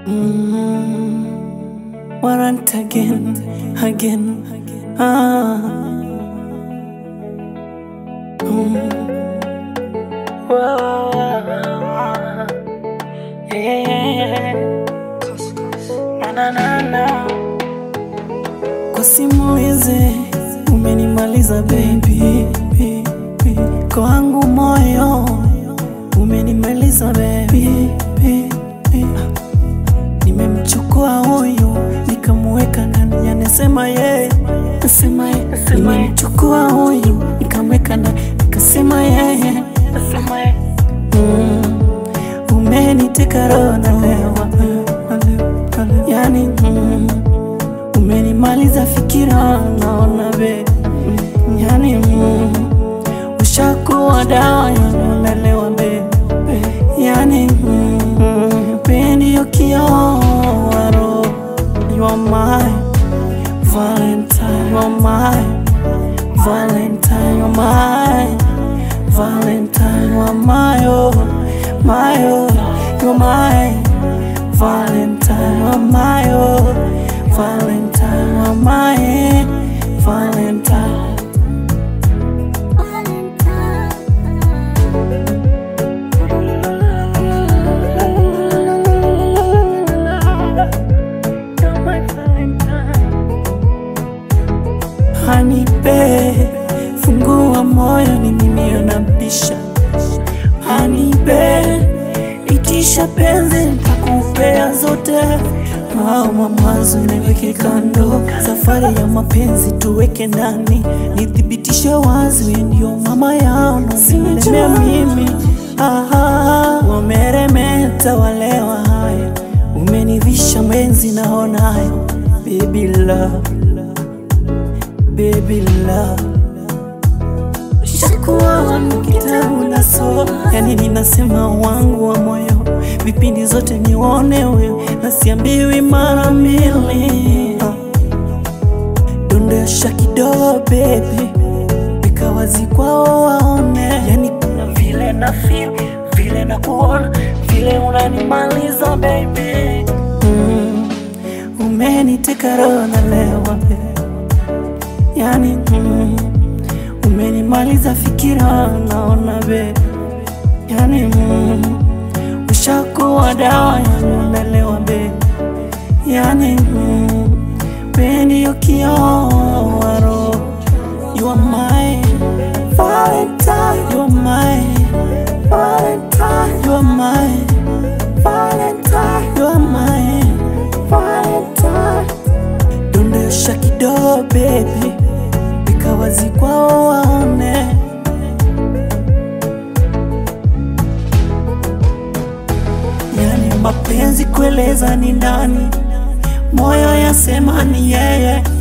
Mm, warrant again, again. Ah. Mm. Whoa. Yeah. Na, na, na, na. Kwa simu hizi umenimaliza baby, baby. Kwa wangu moyo umenimaliza baby, baby. Nimemchukua huyu nikamweka ndani, anasema yeye, nasema yeye. Nimemchukua huyu nikamweka ndani, nikasema yeye, nasema yeye. Mm, umeniteka roho na lewa, yani mm, umenimaliza fikira, naona be, yani mm, ushakuwa dawa yanonalewa be, yani mm, pendi ukiowaro You are my Valentine, you are my Valentine, you are my Valentine, you are my oh, my oh, you are my Valentine, you are my oh, Valentine, you are my Valentine. You're my Valentine. Hanipe, fungua moyo ni mimi unabisha. Hanipe, itisha penzi nitakupea zote. Mama mwanzo niweke kando, safari ya mapenzi tuweke ndani, nithibitishe wazi wewe ndio mama yao na usilemea mimi. Aha, wameremeta walewa haya, umenivisha mwenzi naonayo, baby love baby love Shakuwa wangu kitabu naso Yani ninasema wangu wa moyo Vipindi zote nione wewe Nasiambiwi mara mbili Ah. Dondosha kidogo baby Weka wazi kwao waone Yani kuna vile na feel Vile na kuona Vile unanimaliza baby mm. Umeniteka roho na lewa baby yani mm, umenimaliza fikira naona be yani mm, ushakuwa dawa yanonelewa be yani mm, pendi ukiowaro you are my Valentine you are my Valentine you are my Valentine you are my Valentine dondosha kidogo baby, weka wazi kwao waone. Yani mapenzi kueleza ni ndani, moyo yasema ni yeye